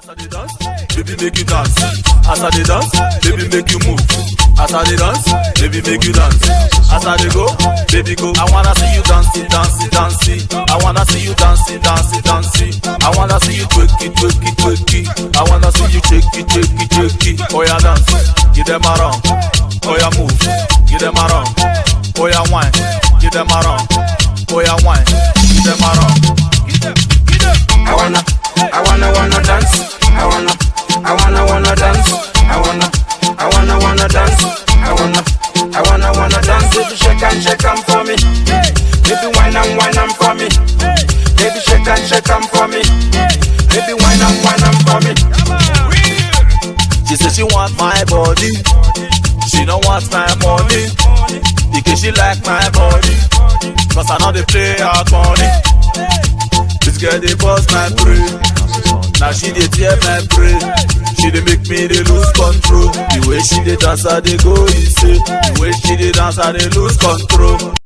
As I dey dance, baby make you dance. As I dey dance, baby make you move. As I dey dance, baby make you dance. As I dey go, baby go. I wanna see you dancing, dancing, dancing. I wanna see you dancing, dancing, dancing. I wanna see you twerk it, twerk it, twerk it. I wanna see you shake it, shake it, shake it. Oh yeah, dance, give them a run. Oh yeah, move, give them a run. Oh yeah, wine, give them a run. Oh yeah, wine, give them a run. Give them, give them. I wanna, I wanna, wanna dance. I wanna, I wanna, wanna dance. I wanna, I wanna, wanna dance. I wanna, I wanna, wanna dance. Baby, shake and shake 'em for me. Baby, wine and wine 'em for me. Baby, shake and shake 'em for me. Baby, wine and wine 'em for me. She say she want my body. She don't want my money. Because she like my body. Cause I know they play out money. This girl they bust my brain. Now she dey tear my brain. She dey make me dey lose control. The way she dey dance, I dey go insane. The way she dey dance, I dey lose control.